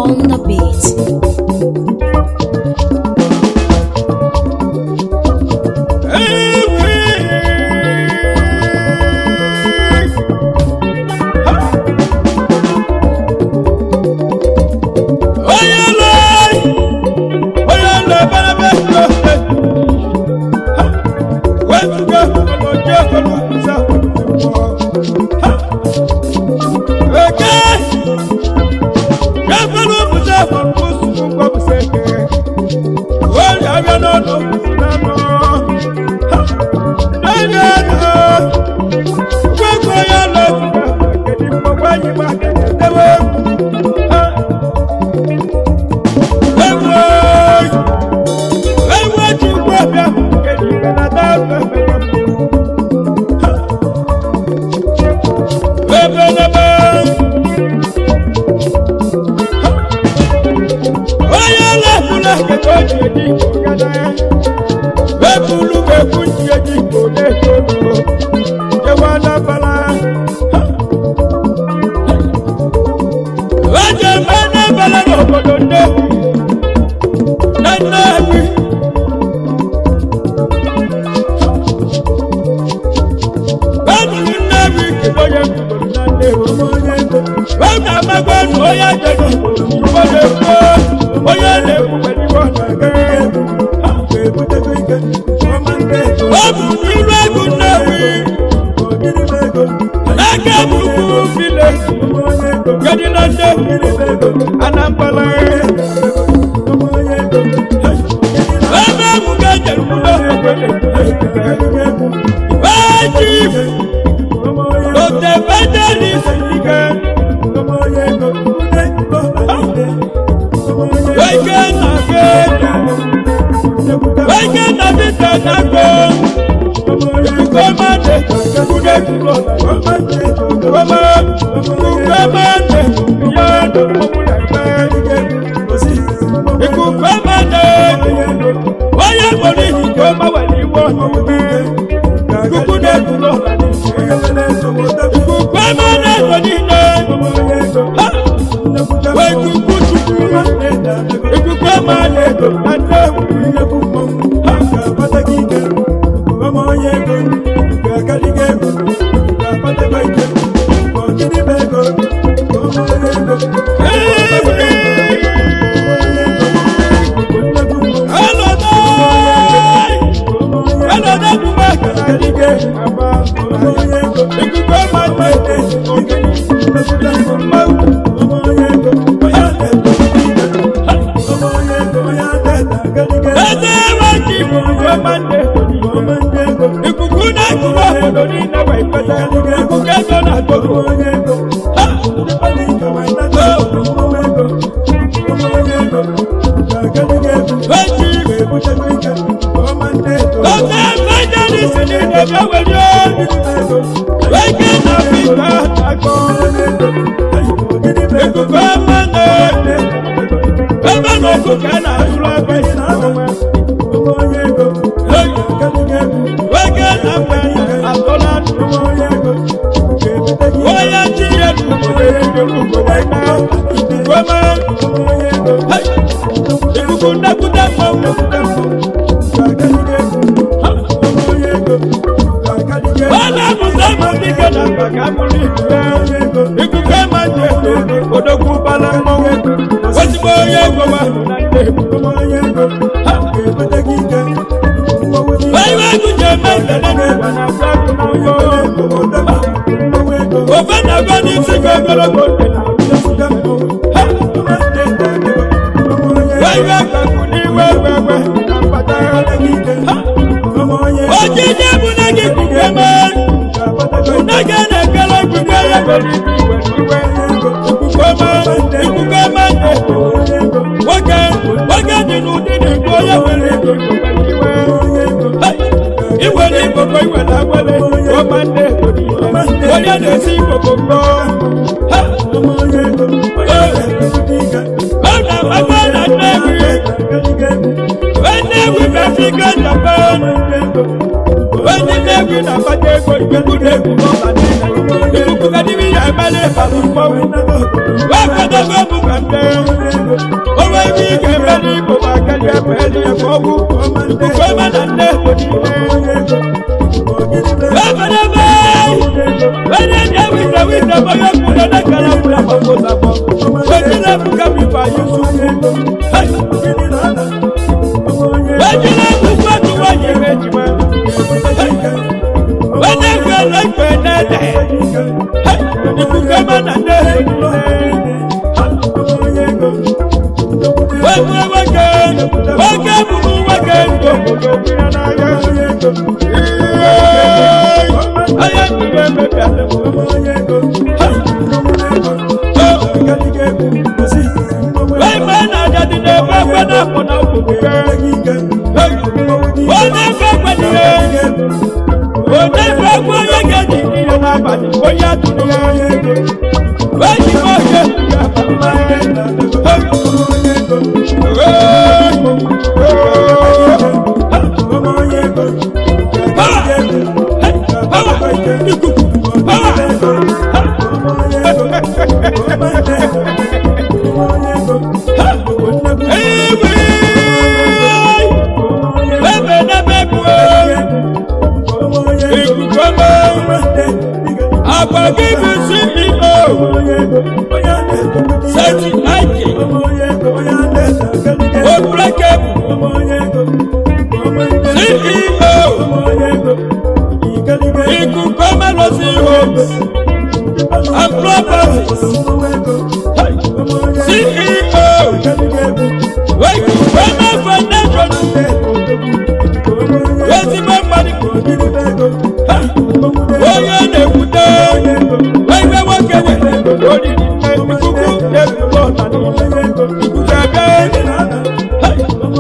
on the beat. Ikuku ka dimi ya emele balu mmanwu. Wẹ́pẹ́ Ọdọ́gbẹ́ mú kàńtẹ́. Owó ibi ìkẹ́mbẹ́ ní ipò máa kẹ́lẹ́ ẹ̀fẹ́ ní ẹ̀fọ́ wú. Ìkùkọ́ máa nà ní èkó ní ilé. Bẹ́ẹ̀fẹ́dẹ́fẹ́. Bẹ́ẹ̀ni ẹ̀jẹ̀ wíṣẹ̀ wíṣẹ̀ bọ́ yóò kú lọ́dọ̀ kẹlẹ́ fúlẹ̀ pọ̀pọ̀ sàpọ̀. Bẹ́ẹ̀ni fún kẹ́mi fà yín sùn. Bẹ́ẹ̀ni fún fọ́tù wáyé méjì mọ́. Bẹ́ẹ̀ni fẹ́ lọ́gbẹ̀ẹ́ nẹ́ẹ̀dẹ̀. Ìkùkọ́ máa nà ní èkó ní ilé. Wẹ́gbẹ́ wẹ́gẹ́ wẹ́gẹ́ bùbù wẹ́gẹ́ ndòkòtò gbìyànjú n'ahịa. Ayé ìgbẹ́ mẹ́bí alẹ́ mọ́. Wẹ́gbẹ́ n'aja dị n'ebe ekwe na-akpọ na okwukwe. Onye ife ekwe n'ihe. Onye ife ekwe onye ga-eji n'ihe n'abalị onye atụrụ ya. Weji m oge ya Ebe n'ebe bụ ikuku ọma. Agwa gị bụ CEO. Seti Aiki. Obrekemu. CEO. Ikuku ọma lọ sí homes and properties. CEO. Ikuku ọma foundation. Ezigbo mmadụ. Onye na-ekwute. Ebe nwoke nwere oriri. Ikuku na-ekwu ọna niile. Ikuku ebe.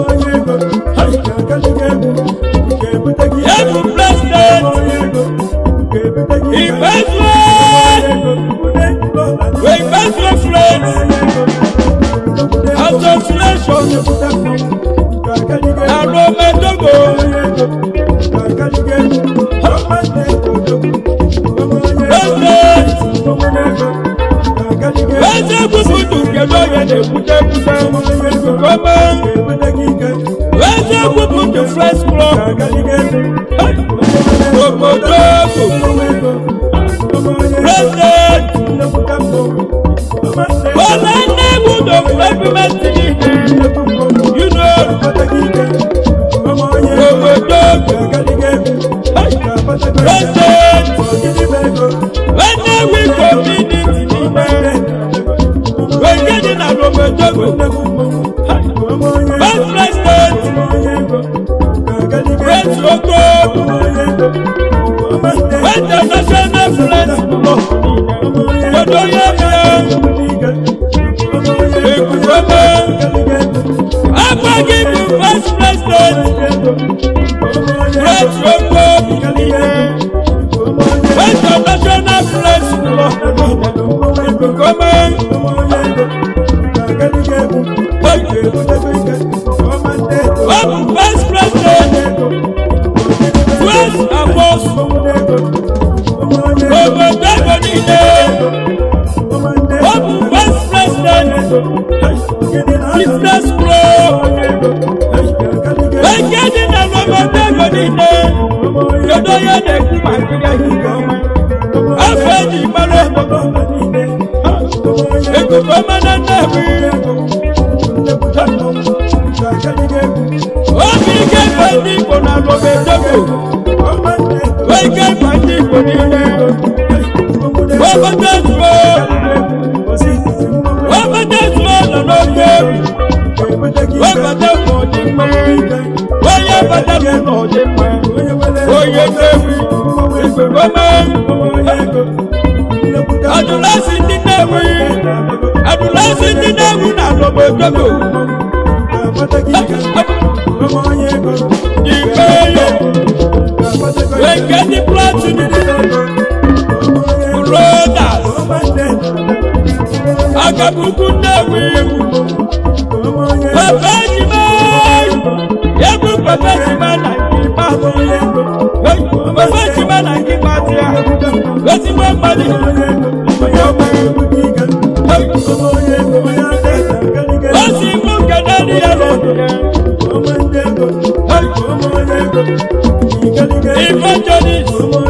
Ebu president. Ìgbésùn. Ìgbésùn friends. Association. Àrùn Mẹ́tọ́gò. President. Eze kwuputu kedu onye na-ekwute ekwute. Kọ́mọ. Eze kwuputu friends club. Obodo President. Bọ́lá Nnewu document niile. You know. Obodo President. Nnewi community niile. Wege dị na obodo Vice President. Prince Ogo. International Friends Club. Dodo Yemie. Ekuweme. Agbagi bụ Vice President. Prince Ogo. International Friends Club. Ekuweme. Ọ bụ Vice President. Prince Amos. Obodo Ego niile. Ọ bụ Vice President. Business Club. Eke dị na n'obodo ego niile. Kedu onye na-ekwu maka ya ihe ọma? Afọ eji mara obodo. Ekuku ọma na Nnewi. Obi ike bụ ndị Igbo na n'obodo ego. Ike bụ ndị Igbo niile. Obodo ezuo. Obodo ezuo nọ n'oge egwu. Obodo bụ ọdịmma. Onye obodo bụ n'ọdịmma. Onye Nnewi. Ikuku ọma. Adụlasị ndị Nnewi. Adụlasị ndị Nnewi na n'obodo ego. Igbe yo. Weke ndị platinum. Brothers. Akabuku Nnewi. Papa Ejima. Yebu Papa Ejima na Nkịpa. Papa Ejima na Nkịpa dị ya. Ezigbo mmadụ. Onye ọma. evangelist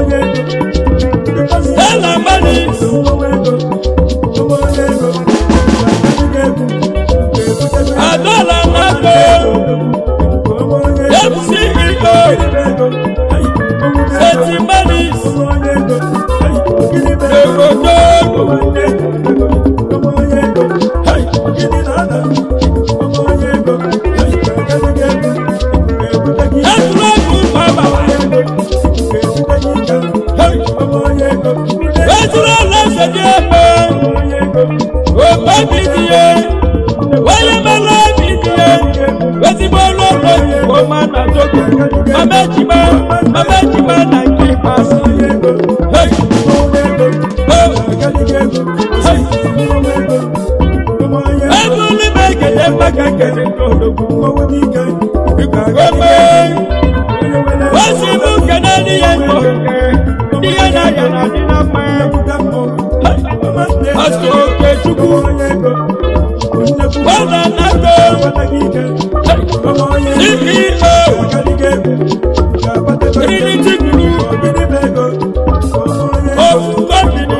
stella manis adola nago mceo seti manis egodogo ẹtùlọ́gùn bàbá ẹtùlọ́ lọ́sẹ̀ ní ẹ̀mẹ́ òpó mi nìyẹn wáyé mẹ́lá mi nìyẹn wetin mo lọ lọ ìwọ máa nà tókè mamẹ́jìmá mamẹ́jìmá nà kí n pa sí ẹtùlí mẹ́kẹ̀dẹ́ mẹ́kẹ̀kẹ̀dẹ́ lọ́dọ̀kùn gbẹmẹ wọ́n sì mú kẹ́dẹ́ níyẹn lọ níyẹn náà yàrá nínú pẹ́ pásítọ̀ kẹ́tùkù wọ́n nà nàgbọ́ ceo trinity blue of company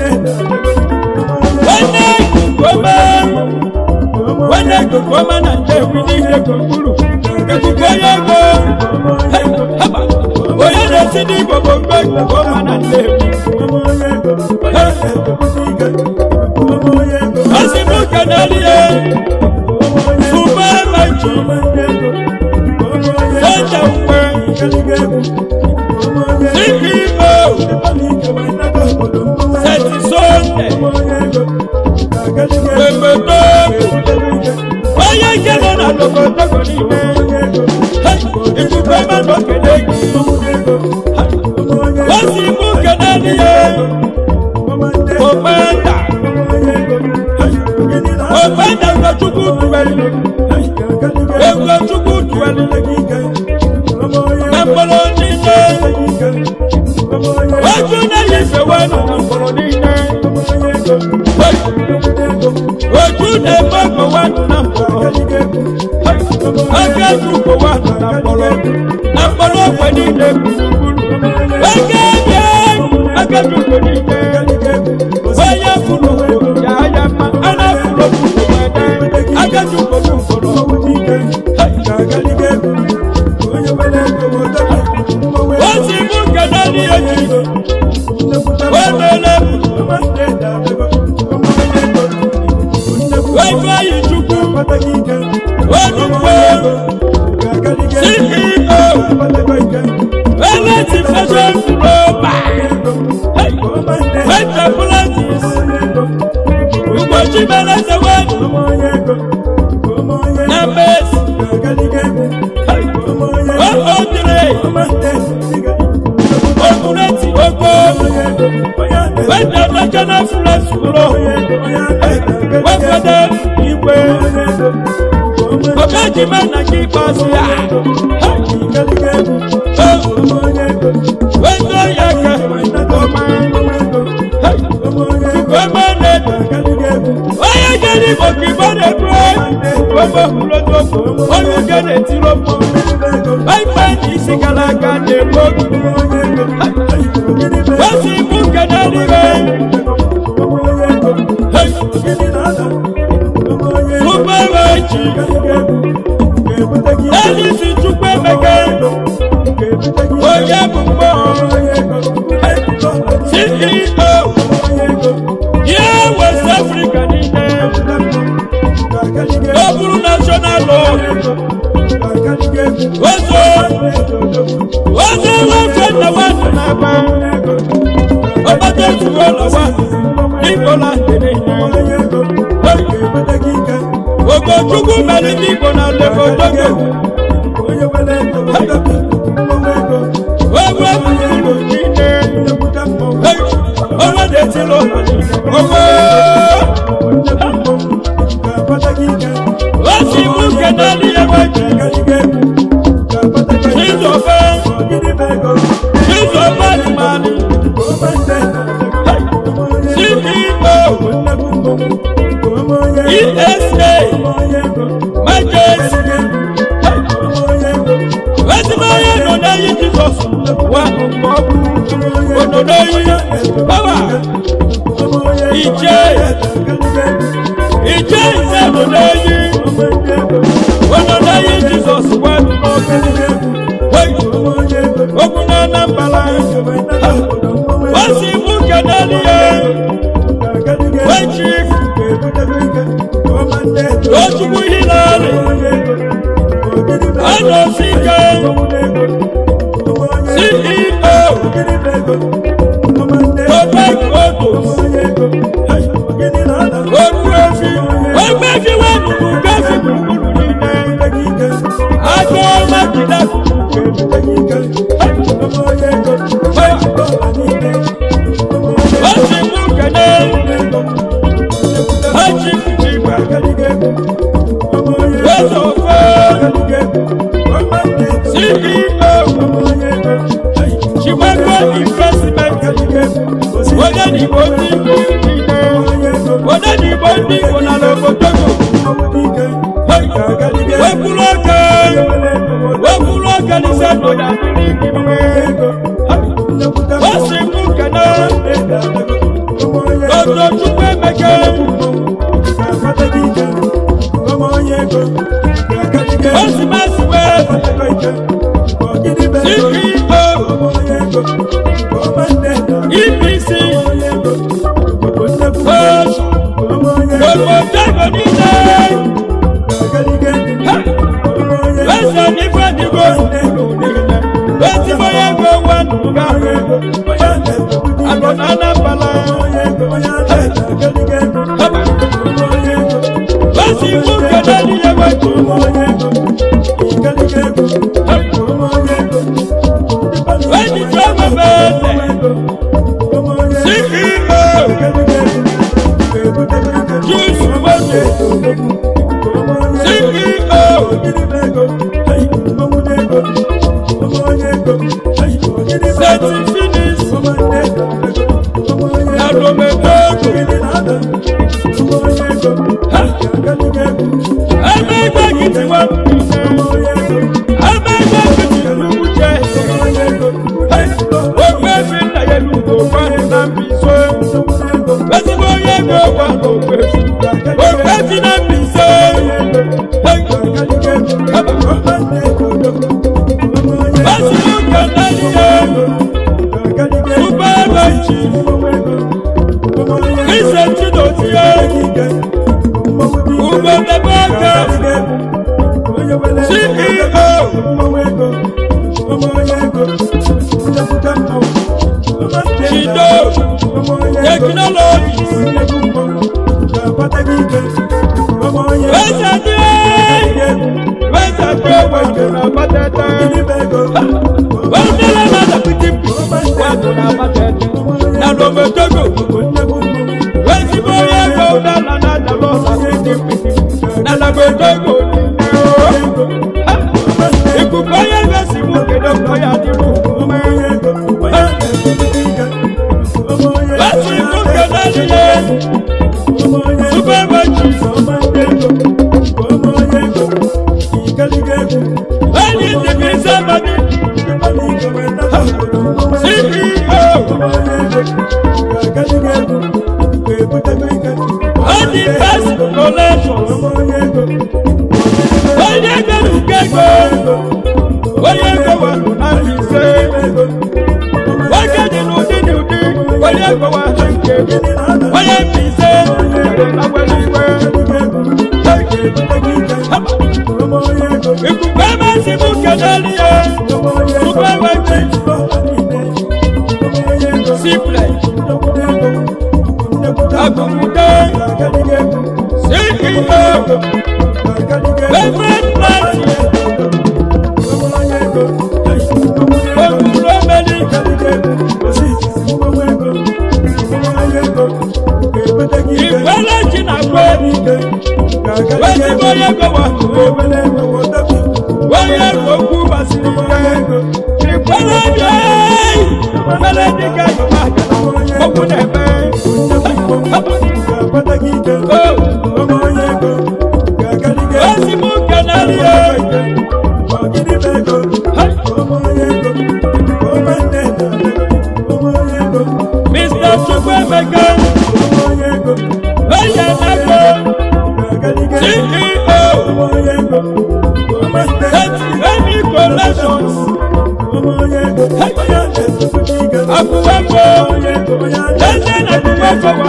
wẹ́nẹ́ gbọ́mọ wẹ́nẹ́ gbọ́mọ nà tẹ̀wé ní ilé kòkúrú ekuku onye ego haba onye na-esi n'igbo bụ mgbe gbọ́mọ nà tẹ̀wé ọsì mú kẹ́nẹ́lì yẹ fúnbẹ́ méjì sọ́jà ńpẹ́ ceo sẹ́tì sọ́ndẹ̀ gbẹgbẹdọ́ onye nkele na togotogo n'ime ikuku ebe nọ kele gị o si mú kẹ́nẹ́lì yẹ ògbẹ́ndà ògbẹ́ndà ngochukwu duwelu ngochukwu duwelu na mkpọrọ niile ojú náà yẹ wẹ́nu na mkpọrọ niile ojú na-eme wẹ́nu na mkpọrọ aka tukwu wẹ́nu na mkpọrọ na mkpọrọ ogbe niile gburugburu aka bịa aka tukwu niile onye kwuru ya ya mma a na-afụrụ okwuru wede aka tukwu n'ukporo o si mụ kedali eji wedele weju anyị chukwu wedukwe ceo eleti fashion global wetapulatis ụbọchị meleze wedu na mesi oodire oguneti ogo weta national flex ụlọ wefede igwe ọbẹjìmẹ na kí pàṣẹ à wẹjọ yẹ kẹ ọmọ ọmọ nẹbi onye jẹri bòkì bọdẹ dúró gbogbo wúlọdọgbò olùgẹdẹ tí ló mọ wáyé ní ìsìkàlàkà dé gbogbo wọ́n sì mú kẹ́dẹ́ níbẹ̀ gbogbo ẹ̀rọ jì ẹni sì túpẹ́ mẹ́kẹ́ oyè gbogbo ceo yẹ west africa nílẹ̀ lọ́bùrú national law ozo ozo wọn fẹ́ náwó nàbà ọbàtà ìṣòro lọ́wọ́ nígbòlá tẹ̀lé yẹn gbogbo chukwu mẹ́rin nígbò náà lẹ́kọ̀ọ́ dọ́gẹ̀ owó ẹ̀kúrú nílẹ̀ owó dẹ̀ ti lọ owó ó sì mú kẹ̀dá ní ẹ̀wọ̀n jù ṣíṣọ́fẹ́ ṣíṣọ́fẹ́ ni màá ní ceo esa majesty wetin mo yẹ nọ wà mọ̀ọ́kú òdòdó yìí báwa ìjẹ́ ìjẹ́ ìjẹ́ òdòdó yìí òdòdó yìí jesus wà mọ̀ọ́kú ogun náà nà mbala wọ́n sì mú kẹ́dẹ́ nìyẹn wọ́n chief lójúmú yìí náà rè ọ̀nà síkẹ́ ceo tó bá gbòdò ojú efi wọ́n gbé fi wọ́n kúkú gáfí kúkúrú nílẹ̀ àjọ mákìlá wọ́n sì mú kẹ́dẹ́ wọ́n jí fìdí gbà lọ́sọ̀ fún ceo chimago investment wọ́n ní ìbò ní ìbò nílẹ̀ wọ́n ní ìbò ní ìbò náà lọ́kọ̀ tókò wọ́n kúrò kẹ́ wọ́n kúrò kẹ́ ní sẹ́nu yàtọ̀ ní ìbò wọ́n sì mú kẹ́nà lọ́dọ̀ túpẹ́ mẹ́kẹ́ wọ́n sì má sì wẹ́ ceo epc oṣù gbogbo dẹ́gbẹ̀ nílẹ̀ lọ́sẹ̀ ní fẹ́dígbò lọ́sí bóyá gbé wà nùgà àgbọ̀nà nàbàlà lọ́sí mú kẹ́dẹ́ níyẹn wájú wẹ́ẹ̀dì tí ó bẹ̀ bẹ́ẹ̀ ceo juice wọ́dẹ̀ ceo sẹ́tì finis nàdọ́mẹ́tọ́gù ẹgbẹ́ kìtì wọn ẹgbẹ́ kìtì lùkù jẹ́ ogbe fi nà yẹ lùkù wọn nà bí so bẹ́sí bó yẹ kó wà lóògbé ogbe fi nà bí so bẹ́sí ló kẹ́lẹ́ nìyẹn túbọ̀ bẹ́ẹ̀jì kìsẹ̀ tí ló ti yẹ ugbo dẹ́gbẹ́ kẹ́ ceo chido technology wẹ́sẹ̀ dé wẹ́sẹ̀ pé wẹ́sẹ̀ nà bàtẹ́tẹ́ wẹ́sẹ̀ lẹ́nà dàbíjì pì wẹ́sẹ̀ nà bàtẹ́tẹ́ nà lọ́mọdógò wẹ́sẹ̀ bó yẹ kó dáná nà dàbọ̀ sàbíjì pì nà lọ́mọdógò ìkùkọ́ yẹ wẹ́sẹ̀ mú kéde kọ́ yà dìbò wẹ́sẹ̀ mú kéde nìyẹn super bẹ́ẹ̀jì wẹ́ni tìbí sábàdì wẹ́ni bẹ́ẹ̀sì collections wẹ́ni ẹgbẹ̀rún kẹ́kọ̀ọ́ wẹ́ni ẹgbẹ̀wà láti ṣe wẹ́ni nínú nínú ní wẹ́ni ẹgbẹ̀wà láti ṣe wẹ́ni fi ṣe láwẹ́lì wẹ́ ìkùkọ́ bẹ́ẹ̀ sì mú kẹ́kẹ́ nìyẹn super bẹ́ẹ̀jì sípìlẹ̀ àgùnmùdé ceo favorite party òkúrò mẹ́lì ìpẹ́lẹ̀ jìnnà pé wẹ́sí bóyá kò wà wọ́yẹ òkú bàṣírí pé ìpẹ́lẹ̀ jẹ́ ìpẹ́lẹ̀ dìgẹ́ yorùbá òkú nẹ̀mẹ́ wẹ́sí mú kẹ́nẹ́rì yẹ Any collections, Akuwako, Lẹ́sẹ̀ náà ti wá fọwọ́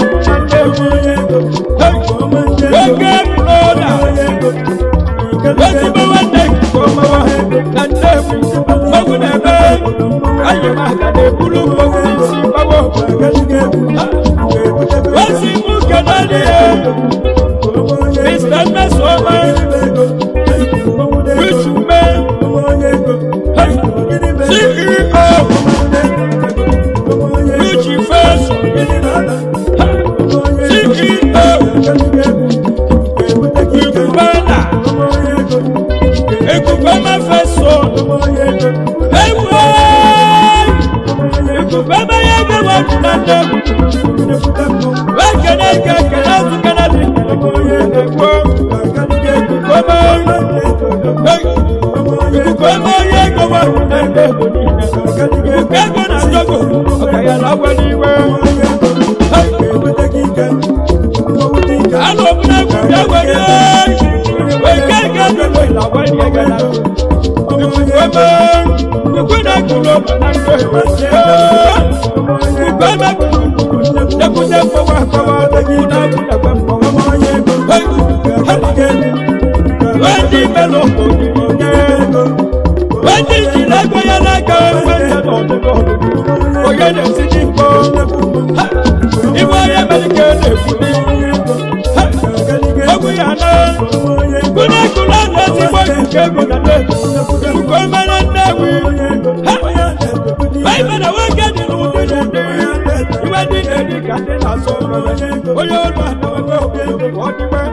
Ṣàndé, Gbẹ̀gẹ́ Broda, Lọ́sí bá wá dé ìkọ̀mọ́ wa, Ṣàndé, Gbọ́gùn ẹ̀bẹ́, Ayé máa kàdé kúlú gbọ́gùn sí báwọ̀. Wọ́n sì mú kẹ́lá ní ẹ̀, Mr. Mesoma, Wíṣùmẹ́, CEO, Wíṣì Fẹ́sì, CEO, Ìkùbánà, Ìkùbá má fẹ́ sọ, Ẹ̀wọ̀, Ìkùbá má yẹ kí wọ́n tún náà dẹ̀. Wọ́n kẹ́lẹ́ kẹ́kẹ́lẹ́ tún kẹ́lẹ́ bí. Ẹ̀wọ̀, Ìkùbá má Ìkùbá yẹ kí wọ́n tún náà dẹ̀. Ìkùbá náà dọ́gọ̀, ọ̀gá yàrá wẹ̀ ní wẹ̀. Alo buna kuya wẹrẹ, wẹkẹ kẹkẹ lọ ìlàwọ ẹni ẹgẹ la. Ìgbẹ́mẹ, ìgbẹ́dẹ kúló bàtà ń gbé ìwẹ̀sẹ̀. Ìgbẹ́mẹ kúló, dẹkùdẹ fọwọ́ fọwọ́ kúnà kúnà gbẹ fọwọ́. Wẹ́ndí mélòó kò ní ọ̀gẹ́. Wẹ́ndí ìjìnlẹ̀ gbẹ́yẹ lẹ́gẹ̀ wẹ́ndẹ̀ lọ́dún lọ́dún. Oyè lè sí ní kó. Ìwọ ayé mẹ́lìkẹ́ lè fún mi. Ogun yana, kuna kula na si boy ke kuna de. Uko mana newi. Bai mana wake di lu de de de. Iwe di de di ka de na so mana. Oyo lu ana wa ko. Odi we.